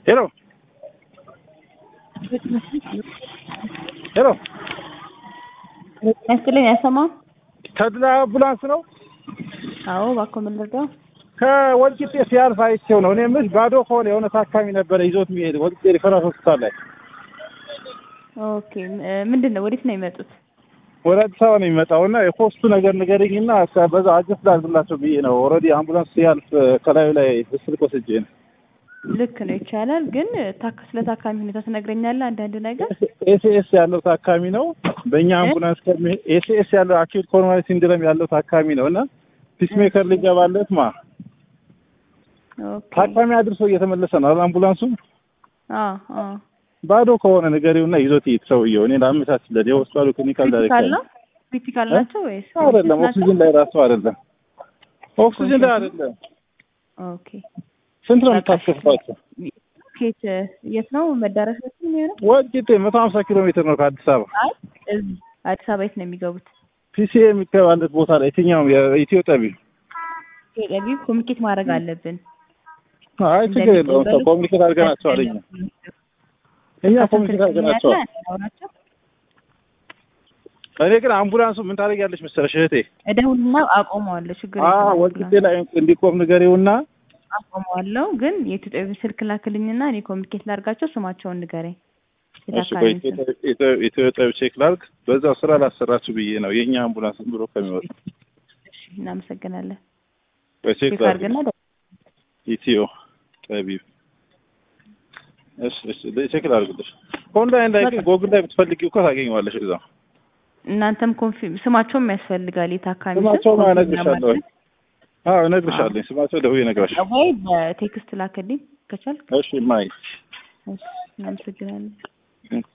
ሄሎ ሄሎ ያስጥልኝ ያሰማው ተድላ አምቡላንስ ነው። አዎ እባክዎ ምን ልርዳው? ከወልቂጤ ሲያልፍ አይቼው ነው። እኔ የምልሽ ባዶ ከሆነ የሆነ ታካሚ ነበረ ይዞት የሚሄድ ወልቂጤ ሪፈራል ሆስፒታል ላይ ኦኬ እ ምንድን ነው ወዴት ነው የሚመጡት? ወደ አዲስ አበባ ነው የሚመጣው እና የኮስቱ ነገር ንገረኝና በዛ አጀስት ላድርግላቸው ብዬ ነው። ኦልሬዲ አምቡላንስ ሲያልፍ ከላዩ ላይ ስልክ ወስጄ ነው። ልክ ነው ይቻላል። ግን ታክ ስለ ታካሚ ሁኔታ ትነግረኛለህ አንዳንድ ነገር? ኤሲኤስ ያለው ታካሚ ነው። በእኛ አምቡላንስ ከሚ ኤሲኤስ ያለው አኪዩት ኮሮናሪ ሲንድረም ያለው ታካሚ ነው እና ፒስሜከር ሊገባለት ማ ኦኬ ታካሚ አድርሶ እየተመለሰ ነው አይደል አምቡላንሱ አ አ ባዶ ከሆነ ንገሪውና ይዞት ይሄድ ሰውየው። እኔ ላመቻችለት የሆስፒታሉ ክሊኒካል ክሪቲካል ዳይሬክተር ነው ክሪቲካል ናቸው ወይስ አይደለም፣ ናቸው? ኦክሲጅን ላይ ራሱ አይደለም፣ ኦክሲጅን ላይ አይደለም። ኦኬ ስንት ነው የምታስከፍሏቸው? ኬት የት ነው መዳረሻችን የሚሆነው? ወልቂጤ መቶ ሀምሳ ኪሎ ሜትር ነው ከአዲስ አበባ። አይ እዚህ አዲስ አበባ የት ነው የሚገቡት? ፒሲኤ የሚገባለት ቦታ ላይ የትኛውም የኢትዮ ጠቢ ቴሌቪ ኮሚኒኬት ማድረግ አለብን። አይ ችግር የለውም። ሰው ኮሚኒኬት አድርገናቸዋል እኛ እኛ ኮሚኒኬት አድርገናቸዋል። ናቸው እኔ ግን አምቡላንሱ ምን ታደርጊያለሽ መሰለሽ እህቴ? እደውልና አቆመዋለሁ። ችግር አ የለውም። ወልቂጤ ላይ እንዲቆም ንገሪውና አቆመዋለሁ። ግን የኢትዮጵያ ስልክ ላክልኝና እኔ ኮሚኒኬት ላድርጋቸው። ስማቸውን ንገረኝ። እሺ ቆይ የታካሚውን ስም። ኢትዮ- ኢትዮ ጠቢ ቼክ ላድርግ። በዛው ስራ ላሰራችሁ ብዬ ነው የእኛ አምቡላንስ ዝም ብሎ ከሚወጣ እሺ፣ እናመሰግናለን። ወይ ቼክ ቼክ ላድርግ። አድርግና ደ- ኢትዮ ጠቢብ እሺ እሺ ቼክ ላድርግልሽ። ኦንላይን ላይ ግን ጎግል ላይ ብትፈልጊው እኮ ታገኘዋለሽ እዛው እናንተም ኮንፊርም ስማቸውም ያስፈልጋል። የታካሚ ስም ስማቸውን ኮንፊርም እነግርሻለሁ። ለማድረግ አዎ እነግርሻለሁ። ስማቸው ደውዬ እነግርሻለሁ። ወይ በቴክስት ላክልኝ ከቻልክ። እሺ ማይ እሺ፣ እናመሰግናለን።